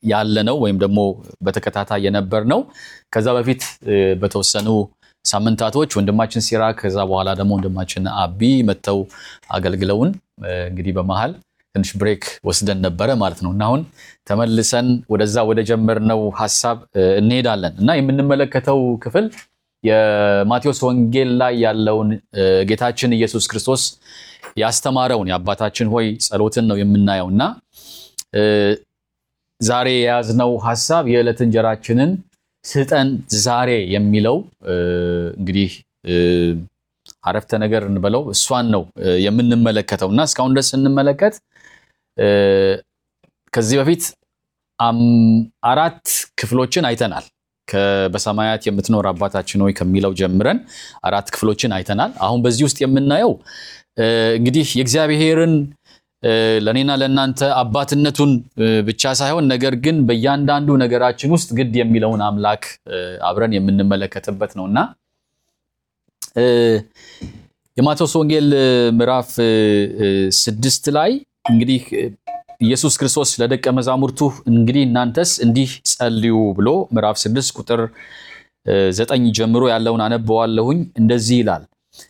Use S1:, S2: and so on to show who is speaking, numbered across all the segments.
S1: ያለ ነው ወይም ደግሞ በተከታታይ የነበር ነው። ከዛ በፊት እ፣ በተወሰኑ ሳምንታቶች ወንድማችን ሲራክ ከዛ በኋላ ደግሞ ወንድማችን አቢ መጥተው አገልግለውን እ፣ እንግዲህ በመሃል ትንሽ ብሬክ ወስደን ነበረ ማለት ነው እና አሁን ተመልሰን ወደዛ ወደ ጀመርነው ሀሳብ እ፣ እንሄዳለን እና የምንመለከተው ክፍል የማቴዎስ ወንጌል ላይ ያለውን እ፣ ጌታችን ኢየሱስ ክርስቶስ ያስተማረውን የአባታችን ሆይ ጸሎትን ነው የምናየው እና እ፣ ዛሬ የያዝነው ሀሳብ የዕለት እንጀራችንን ስጠን ዛሬ የሚለው እ፣ እንግዲህ እ፣ አረፍተ ነገር እንበለው እሷን ነው እ፣ የምንመለከተው እና እስካሁን ድረስ ስንመለከት እ፣ ከዚህ በፊት አም- አራት ክፍሎችን አይተናል። ከ- በሰማያት የምትኖር አባታችን ሆይ ከሚለው ጀምረን አራት ክፍሎችን አይተናል። አሁን በዚህ ውስጥ የምናየው እ፣ እንግዲህ የእግዚአብሔርን እ፣ ለእኔና ለእናንተ አባትነቱን እ፣ ብቻ ሳይሆን ነገር ግን በእያንዳንዱ ነገራችን ውስጥ ግድ የሚለውን አምላክ እ፣ አብረን የምንመለከትበት ነው እና እ፣ የማቴዎስ ወንጌል እ፣ ምዕራፍ እ፣ እ፣ ስድስት ላይ እንግዲህ እ፣ ኢየሱስ ክርስቶስ ለደቀ መዛሙርቱ እንግዲህ እናንተስ እንዲህ ጸልዩ ብሎ ምዕራፍ ስድስት ቁጥር እ፣ ዘጠኝ ጀምሮ ያለውን አነበዋለሁኝ። እንደዚህ ይላል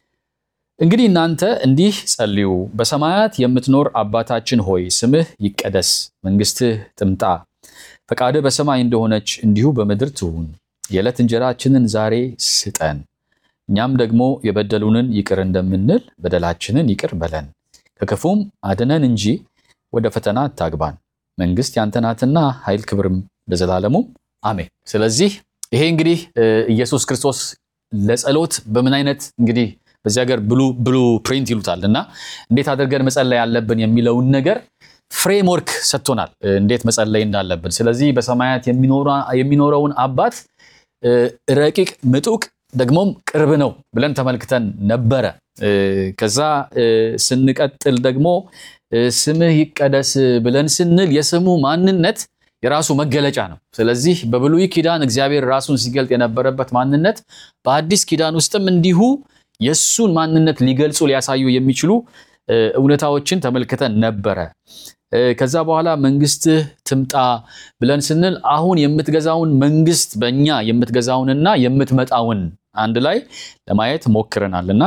S1: እንግዲህ እናንተ እንዲህ ጸልዩ፣ በሰማያት የምትኖር አባታችን ሆይ ስምህ ይቀደስ፣ መንግስትህ ትምጣ፣ ፈቃድህ በሰማይ እንደሆነች እንዲሁ በምድር ትሁን። የዕለት እንጀራችንን ዛሬ ስጠን፣ እኛም ደግሞ የበደሉንን ይቅር እንደምንል በደላችንን ይቅር በለን፣ ከክፉም አድነን እንጂ ወደ ፈተና አታግባን፣ መንግስት ያንተ ናትና ኃይል፣ ክብርም ለዘላለሙ አሜን። ስለዚህ ይሄ እንግዲህ እ፣ ኢየሱስ ክርስቶስ ለጸሎት በምን አይነት እንግዲህ በዚህ ሀገር ብሉ ብሉ ፕሪንት ይሉታል እና እንዴት አድርገን መጸለይ ያለብን የሚለውን ነገር ፍሬምወርክ ሰጥቶናል፣ እ፣ እንዴት መጸለይ እንዳለብን። ስለዚህ በሰማያት የሚኖራ- የሚኖረውን አባት እ፣ ረቂቅ ምጡቅ ደግሞም ቅርብ ነው ብለን ተመልክተን ነበረ። እ፣ ከዛ እ፣ ስንቀጥል ደግሞ እ፣ ስምህ ይቀደስ ብለን ስንል የስሙ ማንነት የራሱ መገለጫ ነው። ስለዚህ በብሉይ ኪዳን እግዚአብሔር ራሱን ሲገልጥ የነበረበት ማንነት በአዲስ ኪዳን ውስጥም እንዲሁ የእሱን ማንነት ሊገልጹ ሊያሳዩ የሚችሉ እ፣ እውነታዎችን ተመልክተን ነበረ። እ፣ ከዛ በኋላ መንግስትህ ትምጣ ብለን ስንል አሁን የምትገዛውን መንግስት በእኛ የምትገዛውንና የምትመጣውን አንድ ላይ ለማየት ሞክረናል እና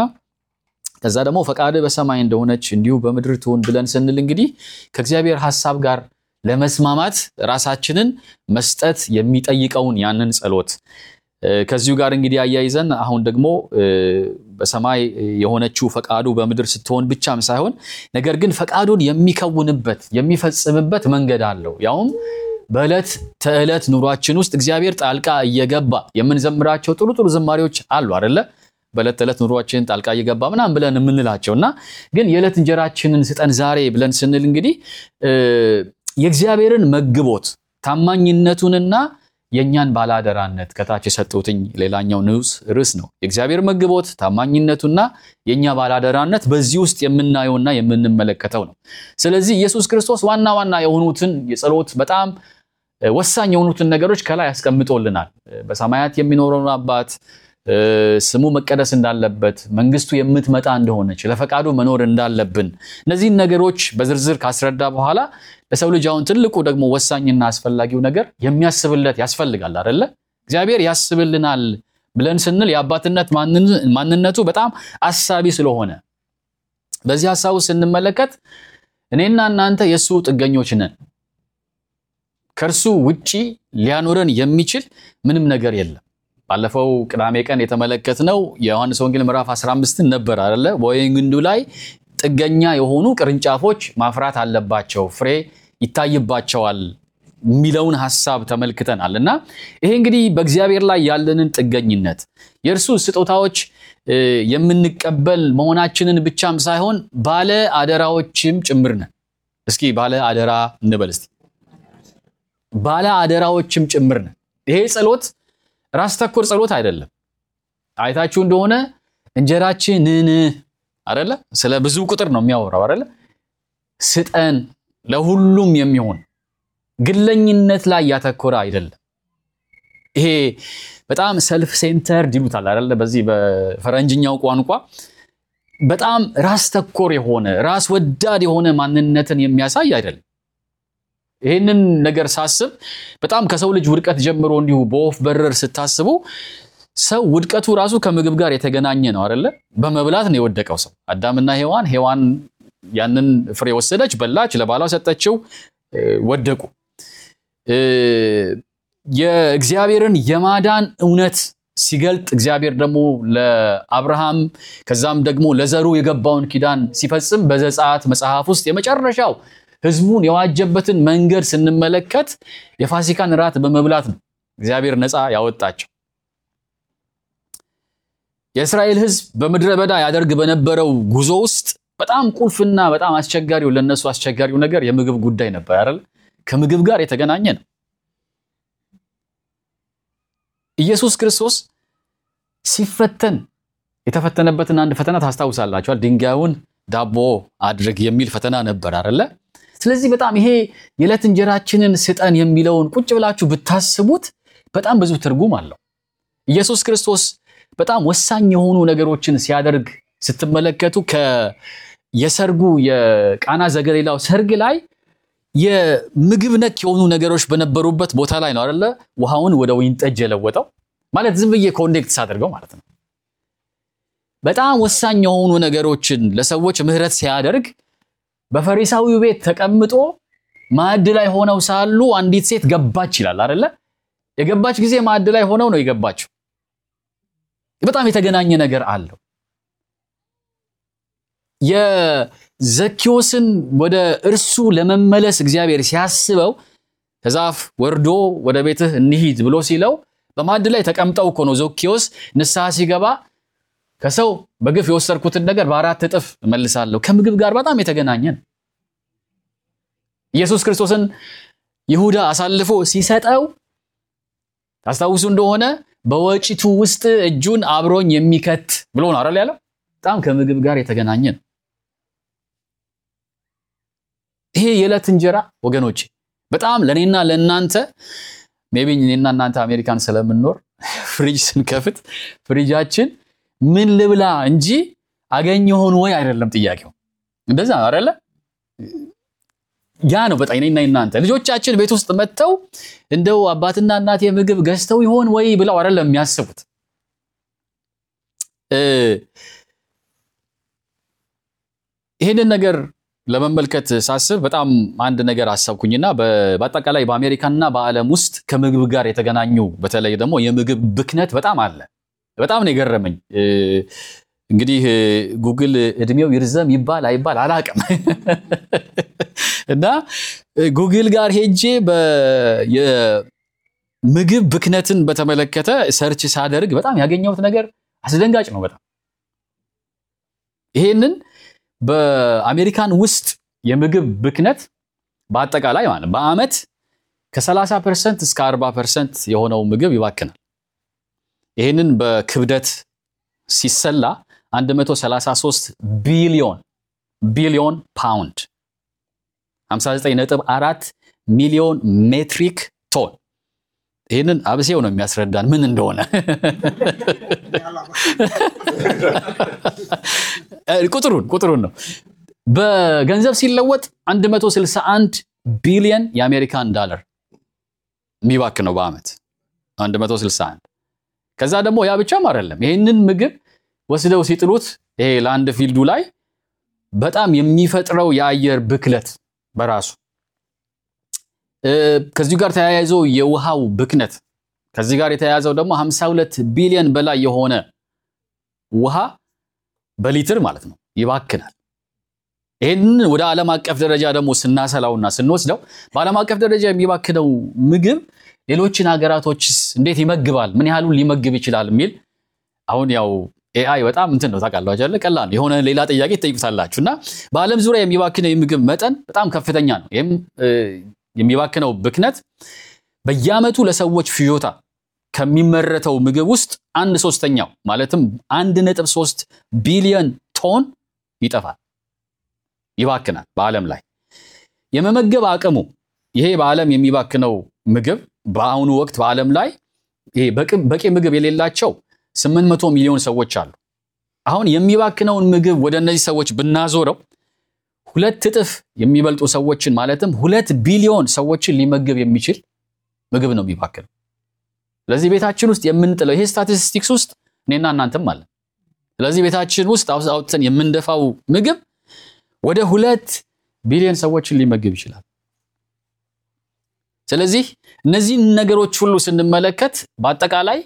S1: ከዛ ደግሞ ፈቃድህ በሰማይ እንደሆነች እንዲሁ በምድር ትሁን ብለን ስንል እንግዲህ ከእግዚአብሔር ሐሳብ ጋር ለመስማማት ራሳችንን መስጠት የሚጠይቀውን ያንን ጸሎት እ፣ ከዚሁ ጋር እንግዲህ አያይዘን አሁን ደግሞ እ፣ በሰማይ የሆነችው ፈቃዱ በምድር ስትሆን ብቻም ሳይሆን ነገር ግን ፈቃዱን የሚከውንበት የሚፈጽምበት መንገድ አለው። ያውም በዕለት ተዕለት ኑሯችን ውስጥ እግዚአብሔር ጣልቃ እየገባ የምንዘምራቸው ጥሩ ጥሩ ዝማሬዎች አሉ አደለ? በዕለት ተዕለት ኑሯችን ጣልቃ እየገባ ምናምን ብለን የምንላቸው እና ግን የዕለት እንጀራችንን ስጠን ዛሬ ብለን ስንል እንግዲህ እ፣ የእግዚአብሔርን መግቦት ታማኝነቱንና የእኛን ባለአደራነት ከታች የሰጡትኝ ሌላኛው ንዑስ ርዕስ ነው። የእግዚአብሔር መግቦት ታማኝነቱና የእኛ ባለአደራነት በዚህ ውስጥ የምናየውና የምንመለከተው ነው። ስለዚህ ኢየሱስ ክርስቶስ ዋና ዋና የሆኑትን የጸሎት በጣም እ፣ ወሳኝ የሆኑትን ነገሮች ከላይ ያስቀምጦልናል። እ፣ በሰማያት የሚኖረውን አባት እ፣ ስሙ መቀደስ እንዳለበት፣ መንግስቱ የምትመጣ እንደሆነች፣ ለፈቃዱ መኖር እንዳለብን እነዚህን ነገሮች በዝርዝር ካስረዳ በኋላ ለሰው ልጅ አሁን ትልቁ ደግሞ ወሳኝና አስፈላጊው ነገር የሚያስብለት ያስፈልጋል አይደለ? እግዚአብሔር ያስብልናል ብለን ስንል የአባትነት ማንን- ማንነቱ በጣም አሳቢ ስለሆነ በዚህ ሀሳቡ ስንመለከት እኔና እናንተ የእሱ ጥገኞች ነን። ከእርሱ ውጪ ሊያኖረን የሚችል ምንም ነገር የለም። ባለፈው ቅዳሜ ቀን የተመለከትነው የዮሐንስ ወንጌል ምዕራፍ 15ን ነበር አይደለ? በወይን ግንዱ ላይ ጥገኛ የሆኑ ቅርንጫፎች ማፍራት አለባቸው፣ ፍሬ ይታይባቸዋል የሚለውን ሀሳብ ተመልክተናል። እና ይሄ እንግዲህ በእግዚአብሔር ላይ ያለንን ጥገኝነት የእርሱ ስጦታዎች እ፣ የምንቀበል መሆናችንን ብቻም ሳይሆን ባለ አደራዎችም ጭምር ነን። እስኪ ባለ አደራ እንበል እስቲ። ባለ አደራዎችም ጭምር ነን። ይሄ ጸሎት ራስ ተኮር ጸሎት አይደለም። አይታችሁ እንደሆነ እንጀራችንን አደለ፣ ስለ ብዙ ቁጥር ነው የሚያወራው አደለ። ስጠን ለሁሉም የሚሆን ግለኝነት ላይ ያተኮረ አይደለም። ይሄ በጣም ሰልፍ ሴንተርድ ይሉታል አይደለ፣ በዚህ በፈረንጅኛው ቋንቋ በጣም ራስ ተኮር የሆነ ራስ ወዳድ የሆነ ማንነትን የሚያሳይ አይደለም። ይህንን ነገር ሳስብ በጣም ከሰው ልጅ ውድቀት ጀምሮ እንዲሁ በወፍ በረር ስታስቡ ሰው ውድቀቱ ራሱ ከምግብ ጋር የተገናኘ ነው አይደለ? በመብላት ነው የወደቀው ሰው። አዳምና ሔዋን ሔዋን ያንን ፍሬ ወሰደች፣ በላች፣ ለባሏ ሰጠችው፣ ወደቁ። የእግዚአብሔርን የማዳን እውነት ሲገልጥ እግዚአብሔር ደግሞ ለአብርሃም ከዛም ደግሞ ለዘሩ የገባውን ኪዳን ሲፈጽም በዘጸአት መጽሐፍ ውስጥ የመጨረሻው ሕዝቡን የዋጀበትን መንገድ ስንመለከት የፋሲካን ራት በመብላት ነው እግዚአብሔር ነፃ ያወጣቸው። የእስራኤል ሕዝብ በምድረ በዳ ያደርግ በነበረው ጉዞ ውስጥ በጣም ቁልፍና በጣም አስቸጋሪው ለነሱ አስቸጋሪው ነገር የምግብ ጉዳይ ነበር አይደል? ከምግብ ጋር የተገናኘ ነው። ኢየሱስ ክርስቶስ ሲፈተን የተፈተነበትን አንድ ፈተና ታስታውሳላችኋል። ድንጋዩን ዳቦ አድርግ የሚል ፈተና ነበር አይደለ? ስለዚህ በጣም ይሄ የዕለት እንጀራችንን ስጠን የሚለውን ቁጭ ብላችሁ ብታስቡት በጣም ብዙ ትርጉም አለው። ኢየሱስ ክርስቶስ በጣም ወሳኝ የሆኑ ነገሮችን ሲያደርግ ስትመለከቱ የሰርጉ የቃና ዘገሊላው ሰርግ ላይ የምግብ ነክ የሆኑ ነገሮች በነበሩበት ቦታ ላይ ነው አይደለ? ውሃውን ወደ ወይን ጠጅ የለወጠው ማለት ዝም ብዬ ኮኔክት ሳደርገው ማለት ነው። በጣም ወሳኝ የሆኑ ነገሮችን ለሰዎች ምሕረት ሲያደርግ በፈሪሳዊው ቤት ተቀምጦ ማዕድ ላይ ሆነው ሳሉ አንዲት ሴት ገባች ይላል አይደለ? የገባች ጊዜ ማዕድ ላይ ሆነው ነው የገባችው። በጣም የተገናኘ ነገር አለው። የዘኪዎስን ወደ እርሱ ለመመለስ እግዚአብሔር ሲያስበው ከዛፍ ወርዶ ወደ ቤትህ እንሂድ ብሎ ሲለው በማዕድ ላይ ተቀምጠው እኮ ነው ዘኪዎስ ንስሐ ሲገባ ከሰው በግፍ የወሰድኩትን ነገር በአራት እጥፍ እመልሳለሁ። ከምግብ ጋር በጣም የተገናኘ ነው። ኢየሱስ ክርስቶስን ይሁዳ አሳልፎ ሲሰጠው ታስታውሱ እንደሆነ በወጪቱ ውስጥ እጁን አብሮኝ የሚከት ብሎ ነው አይደል ያለው። በጣም ከምግብ ጋር የተገናኘ ነው። ይሄ የዕለት እንጀራ ወገኖቼ በጣም ለእኔና ለእናንተ ሜይ ቢ እኔና እናንተ አሜሪካን ስለምንኖር ፍሪጅ ስንከፍት ፍሪጃችን ምን ልብላ እንጂ አገኘ ሆን ወይ አይደለም ጥያቄው። እንደዛ ነው አይደለ? ያ ነው በጣም እኔና እናንተ ልጆቻችን ቤት ውስጥ መጥተው እንደው አባትና እናቴ ምግብ ገዝተው ይሆን ወይ ብለው አይደለም የሚያስቡት። ይህንን ነገር ለመመልከት ሳስብ በጣም አንድ ነገር አሰብኩኝና በአጠቃላይ በአሜሪካና በዓለም ውስጥ ከምግብ ጋር የተገናኙ በተለይ ደግሞ የምግብ ብክነት በጣም አለ። በጣም ነው የገረመኝ። እንግዲህ ጉግል እድሜው ይርዘም ይባል አይባል አላቅም እና ጉግል ጋር ሄጄ የምግብ ብክነትን በተመለከተ ሰርች ሳደርግ በጣም ያገኘሁት ነገር አስደንጋጭ ነው። በጣም ይሄንን በአሜሪካን ውስጥ የምግብ ብክነት በአጠቃላይ ማለት በዓመት ከ30 ፐርሰንት እስከ 40 ፐርሰንት የሆነው ምግብ ይባክናል። ይህንን በክብደት ሲሰላ 133 ቢሊዮን ቢሊዮን ፓውንድ 59.4 ሚሊዮን ሜትሪክ ቶን። ይህንን አብሴው ነው የሚያስረዳን ምን እንደሆነ ቁጥሩን ቁጥሩን ነው በገንዘብ ሲለወጥ 161 ቢሊዮን የአሜሪካን ዳለር የሚባክነው በዓመት 161 ከዛ ደግሞ ያ ብቻም አይደለም። ይህንን ምግብ ወስደው ሲጥሉት ይሄ ላንድ ፊልዱ ላይ በጣም የሚፈጥረው የአየር ብክለት በራሱ ከዚሁ ጋር ተያይዞ የውሃው ብክነት ከዚህ ጋር የተያያዘው ደግሞ 52 ቢሊዮን በላይ የሆነ ውሃ በሊትር ማለት ነው ይባክናል። ይህንን ወደ ዓለም አቀፍ ደረጃ ደግሞ ስናሰላውና ስንወስደው በዓለም አቀፍ ደረጃ የሚባክነው ምግብ ሌሎችን ሀገራቶችስ እንዴት ይመግባል? ምን ያህሉን ሊመግብ ይችላል? የሚል አሁን ያው ኤአይ በጣም እንትን ነው ታውቃላችሁ አይደለ? ቀላል የሆነ ሌላ ጥያቄ ትጠይቁታላችሁ። እና በዓለም ዙሪያ የሚባክነው የምግብ መጠን በጣም ከፍተኛ ነው። ይህም የሚባክነው ብክነት በየዓመቱ ለሰዎች ፍጆታ ከሚመረተው ምግብ ውስጥ አንድ ሶስተኛው ማለትም አንድ ነጥብ ሶስት ቢሊዮን ቶን ይጠፋል፣ ይባክናል በዓለም ላይ የመመገብ አቅሙ ይሄ በዓለም የሚባክነው ምግብ በአሁኑ ወቅት በዓለም ላይ ይሄ በቂ ምግብ የሌላቸው 800 ሚሊዮን ሰዎች አሉ። አሁን የሚባክነውን ምግብ ወደ እነዚህ ሰዎች ብናዞረው ሁለት እጥፍ የሚበልጡ ሰዎችን ማለትም ሁለት ቢሊዮን ሰዎችን ሊመግብ የሚችል ምግብ ነው የሚባክነው። ስለዚህ ቤታችን ውስጥ የምንጥለው ይሄ ስታቲስቲክስ ውስጥ እኔና እናንተም አለን። ስለዚህ ቤታችን ውስጥ አውጥተን የምንደፋው ምግብ ወደ ሁለት ቢሊዮን ሰዎችን ሊመግብ ይችላል። ስለዚህ እነዚህን ነገሮች ሁሉ ስንመለከት በአጠቃላይ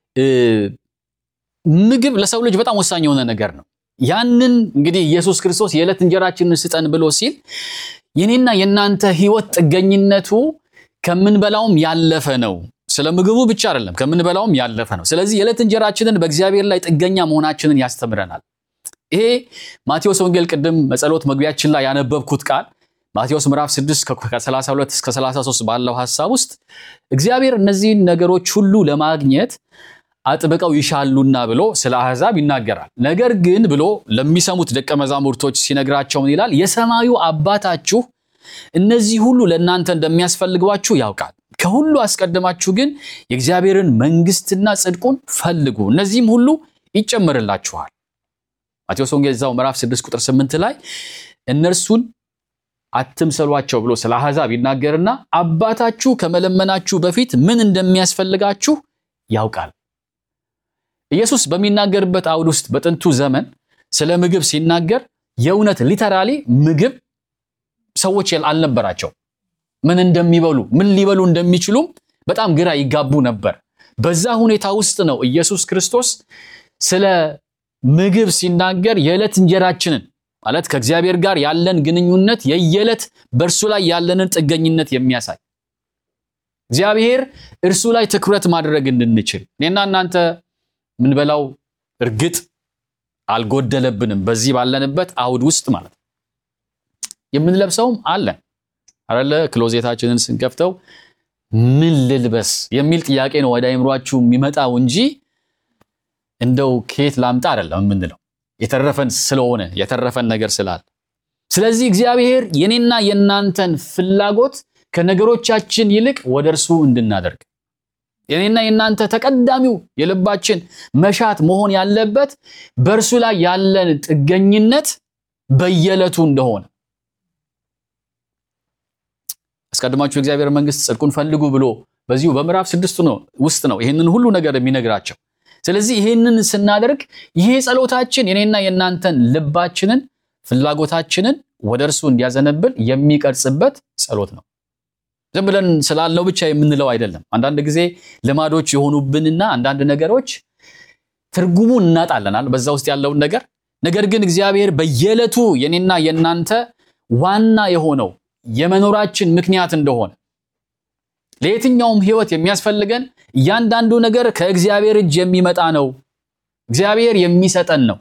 S1: ምግብ ለሰው ልጅ በጣም ወሳኝ የሆነ ነገር ነው። ያንን እንግዲህ ኢየሱስ ክርስቶስ የዕለት እንጀራችንን ስጠን ብሎ ሲል የኔና የእናንተ ሕይወት ጥገኝነቱ ከምንበላውም ያለፈ ነው። ስለ ምግቡ ብቻ አይደለም፣ ከምንበላውም ያለፈ ነው። ስለዚህ የዕለት እንጀራችንን በእግዚአብሔር ላይ ጥገኛ መሆናችንን ያስተምረናል። ይሄ ማቴዎስ ወንጌል ቅድም መጸሎት መግቢያችን ላይ ያነበብኩት ቃል ማቴዎስ ምዕራፍ 6 ከ32 እስከ 33 ባለው ሐሳብ ውስጥ እግዚአብሔር እነዚህን ነገሮች ሁሉ ለማግኘት አጥብቀው ይሻሉና ብሎ ስለ አሕዛብ ይናገራል። ነገር ግን ብሎ ለሚሰሙት ደቀ መዛሙርቶች ሲነግራቸው ምን ይላል? የሰማዩ አባታችሁ እነዚህ ሁሉ ለእናንተ እንደሚያስፈልጓችሁ ያውቃል። ከሁሉ አስቀድማችሁ ግን የእግዚአብሔርን መንግሥትና ጽድቁን ፈልጉ፣ እነዚህም ሁሉ ይጨመርላችኋል። ማቴዎስ ወንጌል እዛው ምዕራፍ 6 ቁጥር 8 ላይ እነርሱን አትምሰሏቸው ብሎ ስለ አሕዛብ ይናገርና አባታችሁ ከመለመናችሁ በፊት ምን እንደሚያስፈልጋችሁ ያውቃል። ኢየሱስ በሚናገርበት አውድ ውስጥ በጥንቱ ዘመን ስለ ምግብ ሲናገር የእውነት ሊተራሊ ምግብ ሰዎች አልነበራቸው። ምን እንደሚበሉ ምን ሊበሉ እንደሚችሉም በጣም ግራ ይጋቡ ነበር። በዛ ሁኔታ ውስጥ ነው ኢየሱስ ክርስቶስ ስለ ምግብ ሲናገር የዕለት እንጀራችንን ማለት ከእግዚአብሔር ጋር ያለን ግንኙነት የየዕለት በእርሱ ላይ ያለንን ጥገኝነት የሚያሳይ እግዚአብሔር እርሱ ላይ ትኩረት ማድረግ እንድንችል እኔና እናንተ ምንበላው እርግጥ አልጎደለብንም። በዚህ ባለንበት አውድ ውስጥ ማለት ነው። የምንለብሰውም አለን አለ። ክሎዜታችንን ስንከፍተው ምን ልልበስ የሚል ጥያቄ ነው ወደ አይምሯችሁ የሚመጣው እንጂ እንደው ከየት ላምጣ አይደለም የምንለው የተረፈን ስለሆነ የተረፈን ነገር ስላለ። ስለዚህ እግዚአብሔር የኔና የእናንተን ፍላጎት ከነገሮቻችን ይልቅ ወደ እርሱ እንድናደርግ የኔና የእናንተ ተቀዳሚው የልባችን መሻት መሆን ያለበት በእርሱ ላይ ያለን ጥገኝነት በየዕለቱ እንደሆነ አስቀድማችሁ የእግዚአብሔር መንግሥት ጽድቁን ፈልጉ ብሎ በዚሁ በምዕራፍ ስድስቱ ነው ውስጥ ነው ይህንን ሁሉ ነገር የሚነግራቸው። ስለዚህ ይህንን ስናደርግ ይሄ ጸሎታችን የኔና የእናንተን ልባችንን ፍላጎታችንን ወደ እርሱ እንዲያዘነብል የሚቀርጽበት ጸሎት ነው። ዝም ብለን ስላልነው ብቻ የምንለው አይደለም። አንዳንድ ጊዜ ልማዶች የሆኑብንና አንዳንድ ነገሮች ትርጉሙን እናጣለናል በዛ ውስጥ ያለውን ነገር። ነገር ግን እግዚአብሔር በየዕለቱ የኔና የእናንተ ዋና የሆነው የመኖራችን ምክንያት እንደሆነ ለየትኛውም ሕይወት የሚያስፈልገን እያንዳንዱ ነገር ከእግዚአብሔር እጅ የሚመጣ ነው። እግዚአብሔር የሚሰጠን ነው።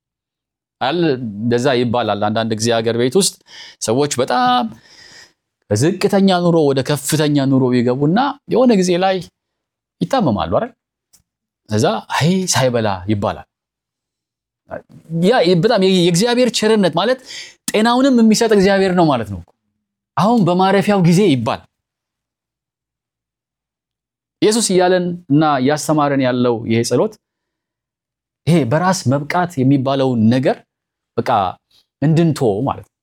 S1: እንደዛ ይባላል። አንዳንድ ጊዜ ሀገር ቤት ውስጥ ሰዎች በጣም ከዝቅተኛ ኑሮ ወደ ከፍተኛ ኑሮ ይገቡና የሆነ ጊዜ ላይ ይታመማሉ አይደል? እዛ አይ ሳይበላ ይባላል። ያ በጣም የእግዚአብሔር ቸርነት ማለት ጤናውንም የሚሰጥ እግዚአብሔር ነው ማለት ነው። አሁን በማረፊያው ጊዜ ይባል ኢየሱስ እያለን እና እያስተማረን ያለው ይሄ ጸሎት ይሄ በራስ መብቃት የሚባለውን ነገር በቃ እንድንቶ ማለት ነው።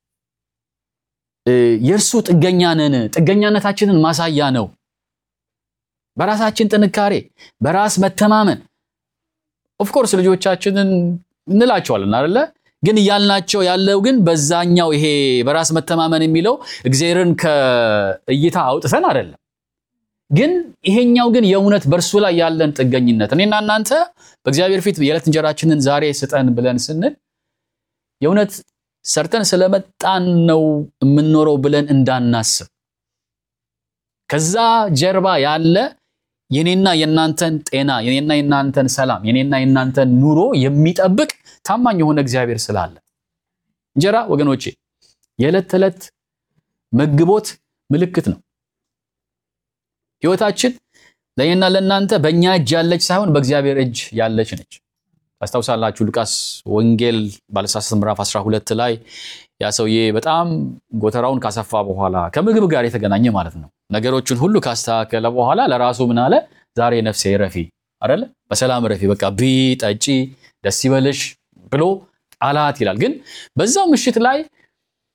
S1: የእርሱ ጥገኛ ነን። ጥገኛነታችንን ማሳያ ነው። በራሳችን ጥንካሬ፣ በራስ መተማመን ኦፍኮርስ ልጆቻችንን እንላቸዋለን አይደለ? ግን እያልናቸው ያለው ግን በዛኛው ይሄ በራስ መተማመን የሚለው እግዚአብሔርን ከእይታ አውጥተን አይደለም። ግን ይሄኛው ግን የእውነት በእርሱ ላይ ያለን ጥገኝነት እኔና እናንተ በእግዚአብሔር ፊት የዕለት እንጀራችንን ዛሬ ስጠን ብለን ስንል የእውነት ሰርተን ስለመጣን ነው የምንኖረው ብለን እንዳናስብ ከዛ ጀርባ ያለ የኔና የእናንተን ጤና የኔና የእናንተን ሰላም የኔና የእናንተን ኑሮ የሚጠብቅ ታማኝ የሆነ እግዚአብሔር ስላለ እንጀራ ወገኖቼ የዕለት ተዕለት መግቦት ምልክት ነው። ህይወታችን ለእኔና ለእናንተ በእኛ እጅ ያለች ሳይሆን በእግዚአብሔር እጅ ያለች ነች። ታስታውሳላችሁ ሉቃስ ወንጌል ባለሳሳት ምዕራፍ 12 ላይ ያ ሰውዬ በጣም ጎተራውን ካሰፋ በኋላ ከምግብ ጋር የተገናኘ ማለት ነው ነገሮችን ሁሉ ካስተካከለ በኋላ ለራሱ ምን አለ? ዛሬ ነፍሴ ረፊ አይደለ፣ በሰላም ረፊ፣ በቃ ቢ ጠጪ፣ ደስ ይበልሽ ብሎ ጣላት ይላል። ግን በዛው ምሽት ላይ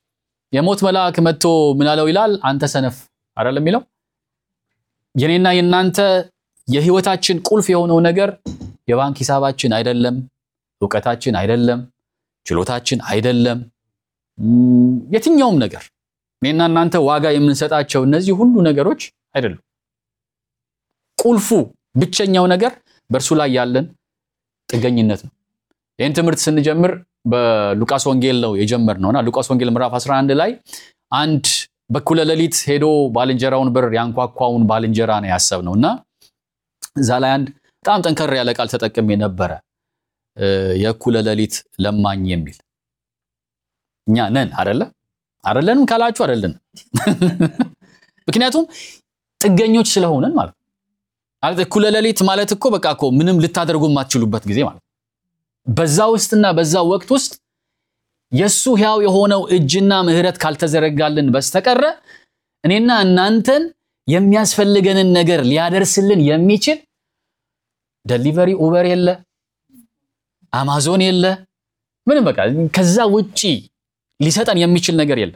S1: የሞት መልአክ መጥቶ ምን አለው ይላል? አንተ ሰነፍ አይደለም የሚለው የኔና የእናንተ የህይወታችን ቁልፍ የሆነው ነገር የባንክ ሂሳባችን አይደለም፣ እውቀታችን አይደለም፣ ችሎታችን አይደለም፣ የትኛውም ነገር እኔና እናንተ ዋጋ የምንሰጣቸው እነዚህ ሁሉ ነገሮች አይደሉም። ቁልፉ ብቸኛው ነገር በእርሱ ላይ ያለን ጥገኝነት ነው። ይህን ትምህርት ስንጀምር በሉቃስ ወንጌል ነው የጀመርነውና ሉቃስ ወንጌል ምዕራፍ 11 ላይ አንድ በኩለ ሌሊት ሄዶ ባልንጀራውን በር ያንኳኳውን ባልንጀራ ነው ያሰብነው እና እዛ ላይ አንድ በጣም ጠንከር ያለ ቃል ተጠቅሜ ነበረ። የእኩለ ሌሊት ለማኝ የሚል እኛ ነን አደለ? አደለንም ካላችሁ አደለን። ምክንያቱም ጥገኞች ስለሆነን ማለት ነው። ማለት እኩለ ሌሊት ማለት እኮ በቃ እኮ ምንም ልታደርጉ የማትችሉበት ጊዜ ማለት ነው። በዛ ውስጥና በዛ ወቅት ውስጥ የእሱ ሕያው የሆነው እጅና ምሕረት ካልተዘረጋልን በስተቀረ እኔና እናንተን የሚያስፈልገንን ነገር ሊያደርስልን የሚችል ደሊቨሪ ኡበር የለ፣ አማዞን የለ፣ ምንም በቃ ከዛ ውጪ ሊሰጠን የሚችል ነገር የለም።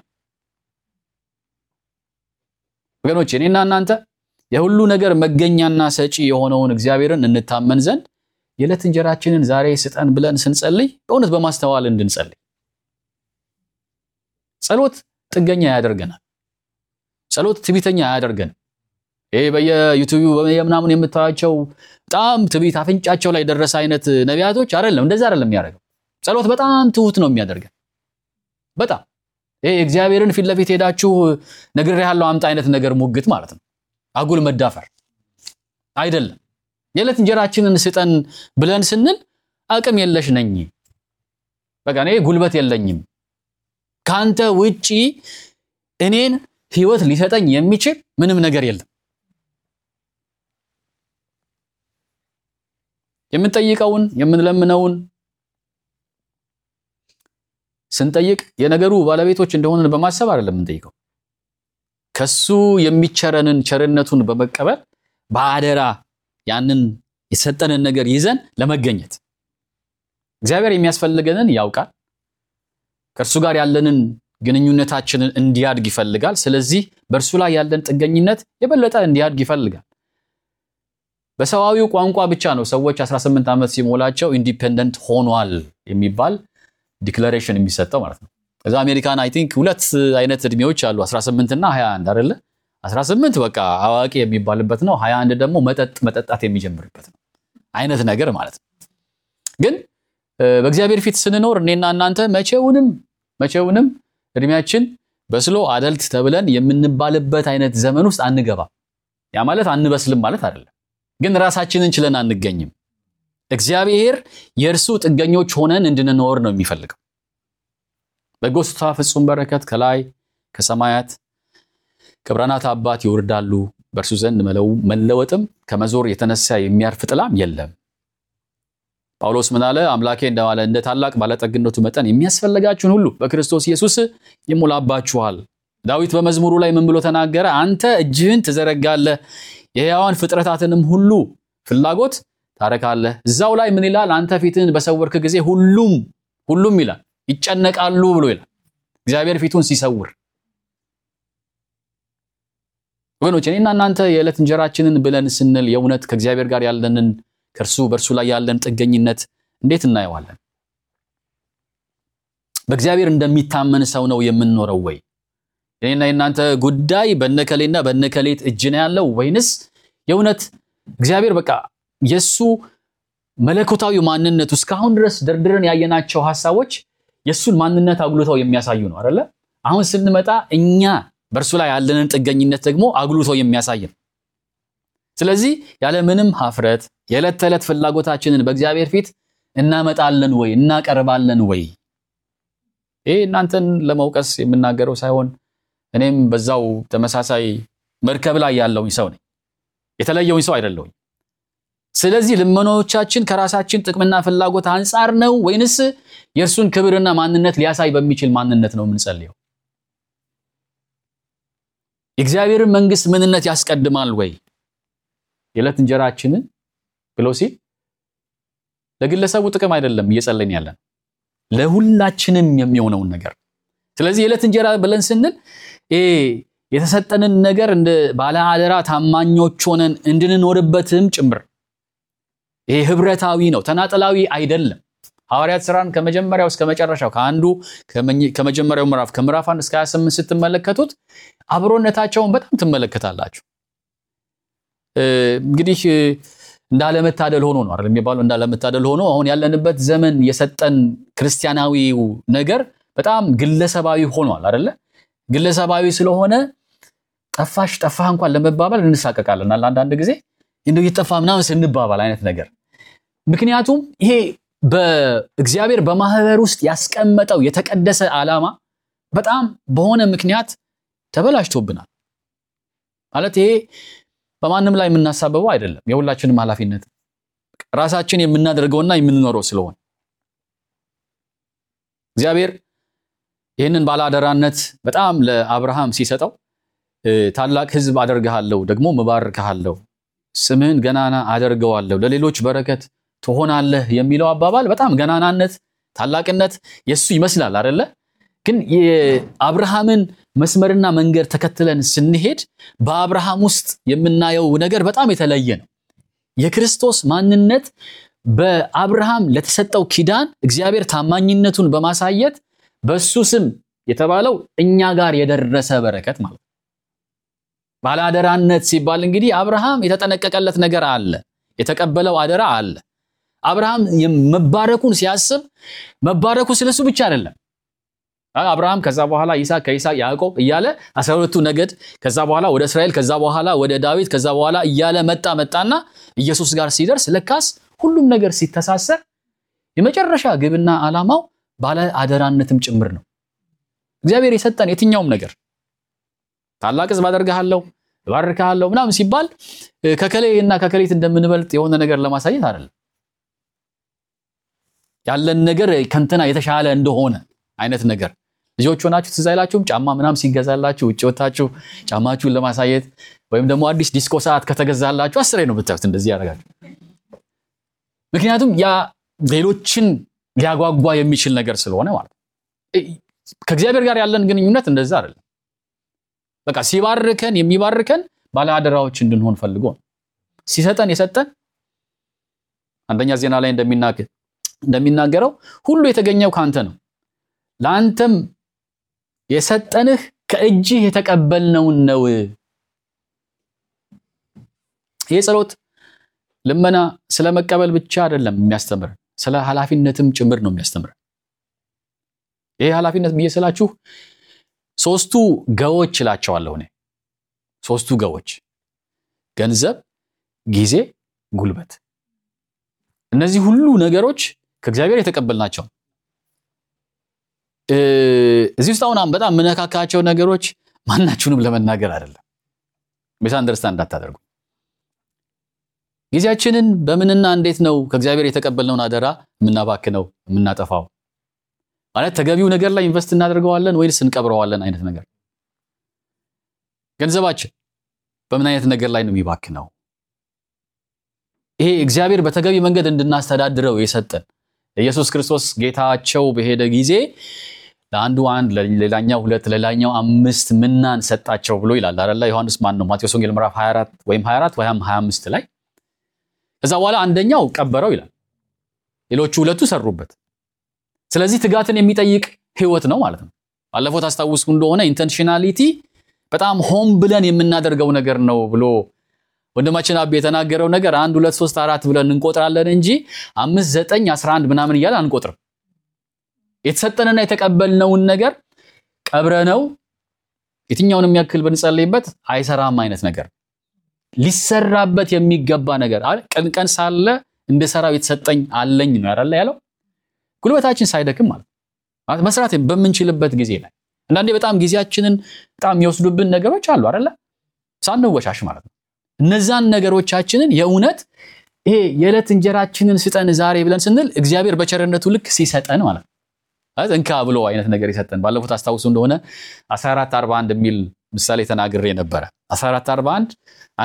S1: ወገኖች እኔና እናንተ የሁሉ ነገር መገኛና ሰጪ የሆነውን እግዚአብሔርን እንታመን ዘንድ የዕለት እንጀራችንን ዛሬ ስጠን ብለን ስንጸልይ በእውነት በማስተዋል እንድንጸልይ። ጸሎት ጥገኛ ያደርገናል። ጸሎት ትዕቢተኛ አያደርገንም። ይሄ በየዩቲዩብ በየምናምን የምታያቸው በጣም ትዕቢት አፍንጫቸው ላይ ደረሰ አይነት ነቢያቶች አይደለም፣ እንደዛ አይደለም የሚያደርገው። ጸሎት በጣም ትሁት ነው የሚያደርገን። በጣም ይሄ እግዚአብሔርን ፊት ለፊት ሄዳችሁ ነግሬሃለሁ አምጣ አይነት ነገር ሙግት ማለት ነው። አጉል መዳፈር አይደለም። የዕለት እንጀራችንን ስጠን ብለን ስንል አቅም የለሽ ነኝ፣ በቃ እኔ ጉልበት የለኝም፣ ከአንተ ውጪ እኔን ህይወት ሊሰጠኝ የሚችል ምንም ነገር የለም። የምንጠይቀውን የምንለምነውን ስንጠይቅ የነገሩ ባለቤቶች እንደሆንን በማሰብ አይደለም የምንጠይቀው። ከሱ የሚቸረንን ቸርነቱን በመቀበል በአደራ ያንን የሰጠንን ነገር ይዘን ለመገኘት እግዚአብሔር የሚያስፈልገንን ያውቃል። ከእርሱ ጋር ያለንን ግንኙነታችንን እንዲያድግ ይፈልጋል። ስለዚህ በእርሱ ላይ ያለን ጥገኝነት የበለጠ እንዲያድግ ይፈልጋል። በሰዋዊው ቋንቋ ብቻ ነው ሰዎች 18 ዓመት ሲሞላቸው ኢንዲፔንደንት ሆኗል የሚባል ዲክለሬሽን የሚሰጠው ማለት ነው። ከዛ አሜሪካን አይ ቲንክ ሁለት አይነት እድሜዎች አሉ 18 እና 21 አይደለ? 18 በቃ አዋቂ የሚባልበት ነው። 21 ደግሞ መጠጥ መጠጣት የሚጀምርበት ነው አይነት ነገር ማለት ነው። ግን በእግዚአብሔር ፊት ስንኖር እኔና እናንተ መቼውንም መቼውንም እድሜያችን በስሎ አደልት ተብለን የምንባልበት አይነት ዘመን ውስጥ አንገባም። ያ ማለት አንበስልም ማለት አይደለም፣ ግን ራሳችንን ችለን አንገኝም። እግዚአብሔር የእርሱ ጥገኞች ሆነን እንድንኖር ነው የሚፈልገው። በጎ ስጦታ ፍጹም በረከት ከላይ ከሰማያት ከብርሃናት አባት ይወርዳሉ፣ በእርሱ ዘንድ መለወጥም ከመዞር የተነሳ የሚያርፍ ጥላም የለም። ጳውሎስ ምን አለ? አምላኬ እንደማለ እንደ ታላቅ ባለጠግነቱ መጠን የሚያስፈልጋችሁን ሁሉ በክርስቶስ ኢየሱስ ይሞላባችኋል። ዳዊት በመዝሙሩ ላይ ምን ብሎ ተናገረ? አንተ እጅህን ትዘረጋለህ፣ የሕያዋን ፍጥረታትንም ሁሉ ፍላጎት ታረካለህ። እዛው ላይ ምን ይላል? አንተ ፊትህን በሰወርክ ጊዜ ሁሉም ሁሉም ይላል ይጨነቃሉ ብሎ ይላል። እግዚአብሔር ፊቱን ሲሰውር ወገኖች እኔና እናንተ የዕለት እንጀራችንን ብለን ስንል የእውነት ከእግዚአብሔር ጋር ያለንን ከእርሱ በእርሱ ላይ ያለን ጥገኝነት እንዴት እናየዋለን? በእግዚአብሔር እንደሚታመን ሰው ነው የምንኖረው ወይ? የኔና የእናንተ ጉዳይ በነከሌና በነከሌት እጅ ነው ያለው ወይንስ የእውነት እግዚአብሔር በቃ የእሱ መለኮታዊ ማንነቱ እስካሁን ድረስ ደርድረን ያየናቸው ሀሳቦች የእሱን ማንነት አጉልተው የሚያሳዩ ነው አይደለ? አሁን ስንመጣ እኛ በእርሱ ላይ ያለንን ጥገኝነት ደግሞ አጉልቶ የሚያሳይ ነው። ስለዚህ ያለምንም ሀፍረት የዕለት ተዕለት ፍላጎታችንን በእግዚአብሔር ፊት እናመጣለን ወይ እናቀርባለን ወይ? ይህ እናንተን ለመውቀስ የምናገረው ሳይሆን እኔም በዛው ተመሳሳይ መርከብ ላይ ያለውኝ ሰው ነኝ። የተለየውኝ ሰው አይደለሁኝ። ስለዚህ ልመናዎቻችን ከራሳችን ጥቅምና ፍላጎት አንጻር ነው ወይንስ የእርሱን ክብርና ማንነት ሊያሳይ በሚችል ማንነት ነው የምንጸልየው? የእግዚአብሔርን መንግስት ምንነት ያስቀድማል ወይ? የዕለት እንጀራችንን ብሎ ሲል ለግለሰቡ ጥቅም አይደለም እየጸለይን ያለን ለሁላችንም የሚሆነውን ነገር ስለዚህ የዕለት እንጀራ ብለን ስንል የተሰጠንን ነገር እንደ ባለ አደራ ታማኞች ሆነን እንድንኖርበትም ጭምር ይሄ ህብረታዊ ነው፣ ተናጠላዊ አይደለም። ሐዋርያት ሥራን ከመጀመሪያው እስከ መጨረሻው ከአንዱ ከመጀመሪያው ምዕራፍ ከምዕራፍ አንድ እስከ 28 ስትመለከቱት አብሮነታቸውን በጣም ትመለከታላችሁ። እንግዲህ እንዳለመታደል ሆኖ ነው አይደል የሚባለው? እንዳለመታደል ሆኖ አሁን ያለንበት ዘመን የሰጠን ክርስቲያናዊው ነገር በጣም ግለሰባዊ ሆኗል አይደለ? ግለሰባዊ ስለሆነ ጠፋሽ ጠፋህ እንኳን ለመባባል እንሳቀቃለን አንዳንድ ጊዜ እንደው እየጠፋ ምናምን ስንባባል አይነት ነገር። ምክንያቱም ይሄ በእግዚአብሔር በማህበር ውስጥ ያስቀመጠው የተቀደሰ ዓላማ በጣም በሆነ ምክንያት ተበላሽቶብናል። ማለት ይሄ በማንም ላይ የምናሳበበው አይደለም፣ የሁላችንም ኃላፊነት ራሳችን የምናደርገውና የምንኖረው ስለሆነ እግዚአብሔር ይህንን ባለአደራነት በጣም ለአብርሃም ሲሰጠው ታላቅ ሕዝብ አደርግሃለሁ፣ ደግሞ እባርክሃለሁ፣ ስምህን ገናና አደርገዋለሁ፣ ለሌሎች በረከት ትሆናለህ የሚለው አባባል በጣም ገናናነት፣ ታላቅነት የእሱ ይመስላል አደለ? ግን የአብርሃምን መስመርና መንገድ ተከትለን ስንሄድ በአብርሃም ውስጥ የምናየው ነገር በጣም የተለየ ነው። የክርስቶስ ማንነት በአብርሃም ለተሰጠው ኪዳን እግዚአብሔር ታማኝነቱን በማሳየት በሱ ስም የተባለው እኛ ጋር የደረሰ በረከት ማለት ነው። ባለአደራነት ሲባል እንግዲህ አብርሃም የተጠነቀቀለት ነገር አለ፣ የተቀበለው አደራ አለ። አብርሃም መባረኩን ሲያስብ መባረኩ ስለሱ ብቻ አይደለም። አብርሃም ከዛ በኋላ ይስሐቅ፣ ከይስሐቅ ያዕቆብ እያለ አስራ ሁለቱ ነገድ ከዛ በኋላ ወደ እስራኤል ከዛ በኋላ ወደ ዳዊት ከዛ በኋላ እያለ መጣ መጣና ኢየሱስ ጋር ሲደርስ ለካስ ሁሉም ነገር ሲተሳሰር የመጨረሻ ግብና ዓላማው ባለ አደራነትም ጭምር ነው። እግዚአብሔር የሰጠን የትኛውም ነገር ታላቅ ሕዝብ አደርግሃለሁ፣ እባርክሃለሁ ምናምን ሲባል ከከሌ እና ከከሌት እንደምንበልጥ የሆነ ነገር ለማሳየት አይደለም። ያለን ነገር ከንትና የተሻለ እንደሆነ አይነት ነገር ልጆች ሆናችሁ ትዝ አይላችሁም? ጫማ ምናምን ሲገዛላችሁ ውጭ ወታችሁ ጫማችሁን ለማሳየት ወይም ደግሞ አዲስ ዲስኮ ሰዓት ከተገዛላችሁ አስሬ ነው ብታዩት እንደዚህ ያደርጋችሁ። ምክንያቱም ያ ሌሎችን ሊያጓጓ የሚችል ነገር ስለሆነ ማለት ነው። ከእግዚአብሔር ጋር ያለን ግንኙነት እንደዛ አይደለም። በቃ ሲባርከን የሚባርከን ባለአደራዎች እንድንሆን ፈልጎ ነው። ሲሰጠን የሰጠን አንደኛ ዜና ላይ እንደሚናገረው ሁሉ የተገኘው ከአንተ ነው ለአንተም የሰጠንህ ከእጅህ የተቀበልነውን ነው። ይህ ጸሎት ልመና ስለ መቀበል ብቻ አይደለም የሚያስተምረን፣ ስለ ኃላፊነትም ጭምር ነው የሚያስተምረን። ይሄ ኃላፊነት ብዬ ስላችሁ ሶስቱ ገዎች እላቸዋለሁ እኔ። ሶስቱ ገዎች ገንዘብ፣ ጊዜ፣ ጉልበት። እነዚህ ሁሉ ነገሮች ከእግዚአብሔር የተቀበልናቸው እዚህ ውስጥ አሁን በጣም የምነካካቸው ነገሮች ማናችሁንም ለመናገር አይደለም። ሚስ አንደርስታንድ እንዳታደርጉ። ጊዜያችንን በምንና እንዴት ነው ከእግዚአብሔር የተቀበልነውን አደራ የምናባክነው የምናጠፋው? ማለት ተገቢው ነገር ላይ ኢንቨስት እናደርገዋለን ወይስ እንቀብረዋለን አይነት ነገር። ገንዘባችን በምን አይነት ነገር ላይ ነው የሚባክነው? ይሄ እግዚአብሔር በተገቢ መንገድ እንድናስተዳድረው የሰጠን ኢየሱስ ክርስቶስ ጌታቸው በሄደ ጊዜ ለአንዱ አንድ ለሌላኛው ሁለት ለሌላኛው አምስት ምናን ሰጣቸው ብሎ ይላል አይደለ? ዮሐንስ ማን ነው? ማቴዎስ ወንጌል ምዕራፍ 24 ወይም 24 ወይም 25 ላይ ከዛ በኋላ አንደኛው ቀበረው ይላል፣ ሌሎቹ ሁለቱ ሰሩበት። ስለዚህ ትጋትን የሚጠይቅ ህይወት ነው ማለት ነው። ባለፈው ታስታውሱ እንደሆነ ኢንተንሽናሊቲ በጣም ሆን ብለን የምናደርገው ነገር ነው ብሎ ወንድማችን አቤ የተናገረው ነገር አንድ ሁለት ሶስት አራት ብለን እንቆጥራለን እንጂ አምስት ዘጠኝ አስራ አንድ ምናምን እያለ አንቆጥርም። የተሰጠንና የተቀበልነውን ነገር ቀብረነው የትኛውንም ያክል ብንጸልይበት አይሰራም አይነት ነገር ሊሰራበት የሚገባ ነገር ቀን ቀን ሳለ እንደ ሰራው የተሰጠኝ አለኝ ነው ያለ ያለው ጉልበታችን ሳይደክም ማለት ማለት መስራት በምንችልበት ጊዜ ላይ አንዳንዴ በጣም ጊዜያችንን በጣም የሚወስዱብን ነገሮች አሉ አይደለ ሳንወሻሽ ማለት ነው እነዛን ነገሮቻችንን የእውነት ይሄ የዕለት እንጀራችንን ስጠን ዛሬ ብለን ስንል እግዚአብሔር በቸርነቱ ልክ ሲሰጠን ማለት ነው እንካ ብሎ አይነት ነገር ይሰጠን። ባለፉት አስታውሱ እንደሆነ 1441 የሚል ምሳሌ ተናግሬ ነበረ። 1441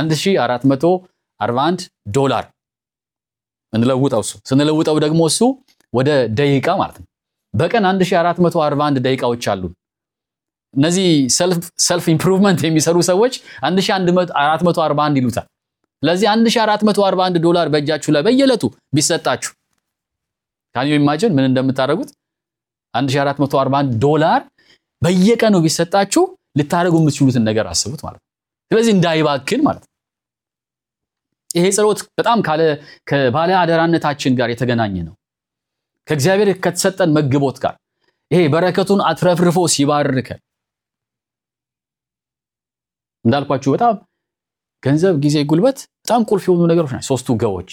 S1: 1441 ዶላር እንለውጠው እሱ ስንለውጠው ደግሞ እሱ ወደ ደቂቃ ማለት ነው። በቀን 1441 ደቂቃዎች አሉ እነዚህ ሰልፍ ኢምፕሩቭመንት የሚሰሩ ሰዎች 1441 ይሉታል። ስለዚህ 1441 ዶላር በእጃችሁ ላይ በየዕለቱ ቢሰጣችሁ ካን ዩ ኢማጂን ምን እንደምታደርጉት 1441 ዶላር በየቀኑ ቢሰጣችሁ ልታደርጉ የምትችሉትን ነገር አስቡት ማለት ነው። ስለዚህ እንዳይባክን ማለት ነው። ይሄ ጸሎት በጣም ካለ ከባለ አደራነታችን ጋር የተገናኘ ነው። ከእግዚአብሔር ከተሰጠን መግቦት ጋር ይሄ በረከቱን አትረፍርፎ ሲባርከን እንዳልኳችሁ በጣም ገንዘብ፣ ጊዜ፣ ጉልበት በጣም ቁልፍ የሆኑ ነገሮች ናቸው። ሶስቱ ገዎች